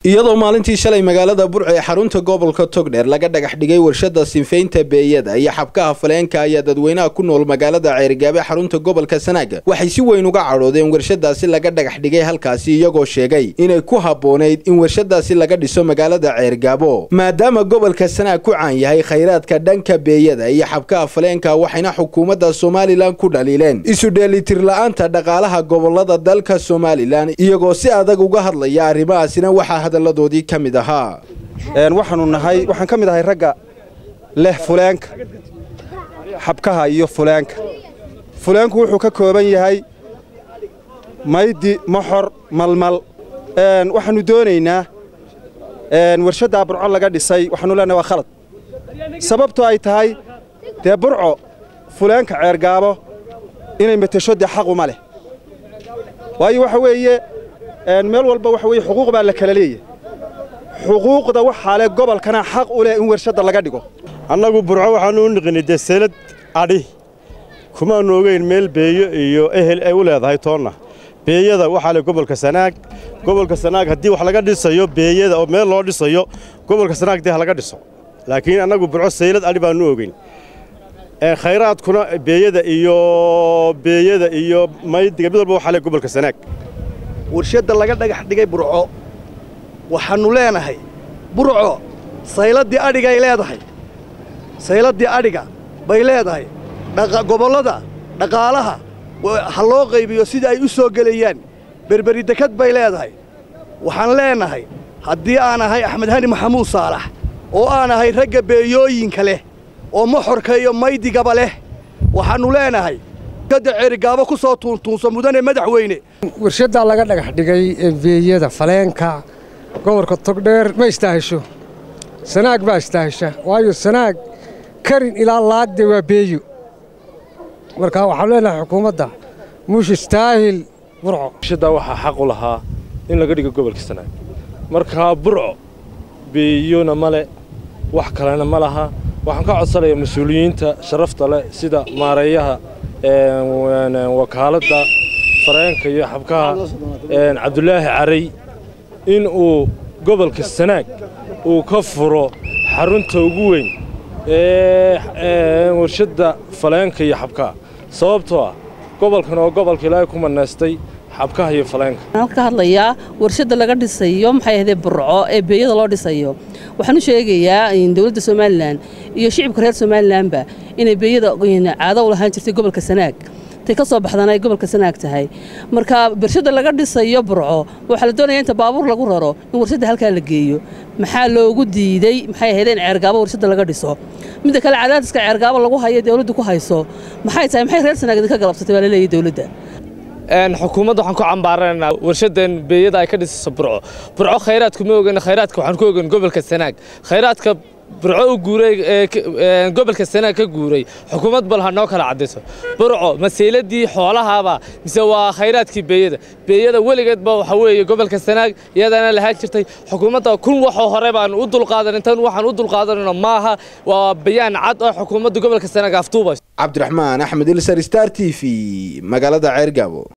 iyadoo maalintii shalay magaalada burco ee xarunta gobolka togdheer laga dhagax dhigay warshada sinfaynta beeyada iyo xabkaha faleenka ayaa dadweynaha ku nool magaalada ceerigaab ee xarunta gobolka sanaaga waxay si weyn uga cadhoodeen warshadaasi laga dhagax dhigay halkaasi iyagoo sheegay inay ku habboonayd in warshadaasi laga dhiso magaalada ceerigaabo maadaama gobolka sanaag ku caan yahay khayraadka dhanka beeyada iyo xabkaha faleenka waxayna xukuumadda somalilan ku dhaliileen isu dheelitir la-aanta dhaqaalaha gobolada dalka somalilan iyagoo si adag uga hadlaya arrimahaasina waxaa hadalladoodii ka mid ahaa waxaanu nahay waxaan ka mid ahay ragga leh fuleenka xabkaha iyo fuleenka fuleenku wuxuu ka kooban yahay maydi moxor malmal waxaannu doonaynaa warshaddaa burco laga dhisay waxaanu leenahay waa khalad sababto ay tahay dee burco fuleenka ceergaabo inay metesho dee xaquma leh waayo waxa weeye meel walba waxa weye xuquuq baa la kala leeyahay xuquuqda waxaa leh gobolkana xaq u leh in warshadda laga dhigo annagu burco waxaannu u niqinay dee seelad adhi kumaannu ogeyn meel beeyo iyo ehel ay u leedahay toonna beeyada waxaa leh gobolka sanaag gobolka sanaag haddii wax laga dhisayo beeyada oo meel loo dhisayo gobolka sanaag dee ha laga dhiso laakiin annagu burco seylad adhi baannu ogeyn khayraadkuna beeyada iyo beeyada iyo maydiga mid walba waxaa leh gobolka sanaag warshadda laga dhagax dhigay burco waxaannu leenahay burco sayladdii adhigay leedahay sayladdii adhiga bay leedahay gobollada dhaqaalaha ha loo qaybiyo sida ay u soo gelayaan berberi dekad bay leedahay waxaan leenahay haddii aan ahay axmed hani maxamuud saalax oo aan ahay ragga beeyooyinka leh oo moxorka iyo maydigaba leh waxaannu leenahay kada ceerigaabo ku soo tuuntuunsa mudane madaxweyne warshaddaa laga dhagax dhigay beeyada faleenka gobolka togdheer ma istaahisho sanaag baa istaahisha waayo sanaag karin ilaa laagde waa beeyo marka waxaanu leenahay xukuumadda muush istaahil burco warshaddaa waxaa xaq u lahaa in laga dhigo gobolka sanaag markaa burco beeyona ma le wax kalena ma laha waxaan ka codsanayaa mas-uuliyiinta sharafta leh sida maareeyaha wakaaladda fareenka iyo xabkaha cabdulaahi caray in uu gobolka sanaag uu ka furo xarunta ugu weyn ee warshadda faleenka iyo xabkaha sababtoo ah gobolkan oo gobolka ilaahay ku manaystay xabkaha iyo faleenka waxaan ka hadlayaa warshadda laga dhisayo maxay ahaydee burco ee beeyada loo dhisayo waxaan u sheegayaa dowladda somalilan iyo shicibka reer somalilanba inay beeyada caado u lahaan jirtay gobolka sanaag tay ka soo baxdaan ay gobolka sanaag tahay marka warshadda laga dhisayo burco waxaa la doonaya inta baabuur lagu raro in warshadda halkaa la geeyo maxaa loogu diidey maxay ahayd in ceergaabo warshadda laga dhiso midda kale cadaadiska ceergaabo lagu hayo dowladdu ku hayso maxay tahay maxay reer sanaag idinka galabsatay baa la leeyahy dowladda xukuumadda waxaan ku cambaaranaynaa warshadan beeyada ay ka dhisayso burco burco khayraadku ma ogan khayraadka waxaan ku ogan gobolka sanaag khayraadka burco u guuray gobolka sanaag ka guuray xukuumad bal ha noo kala caddayso burco maseyladii xoolahaaba mise waa khayraadkii beeyada beeyada weligeedba waxa weeye gobolka sanaag iyadana lahaan jirtay xukuumadda kun waxoo hore baan u dulqaadan tan waxaan u dulqaadanayno maaha waa bayaan cad oo xukuumadda gobolka sanaag aftuubayso cabdiraxmaan axmed ilsar star t v magaalada ceergaabo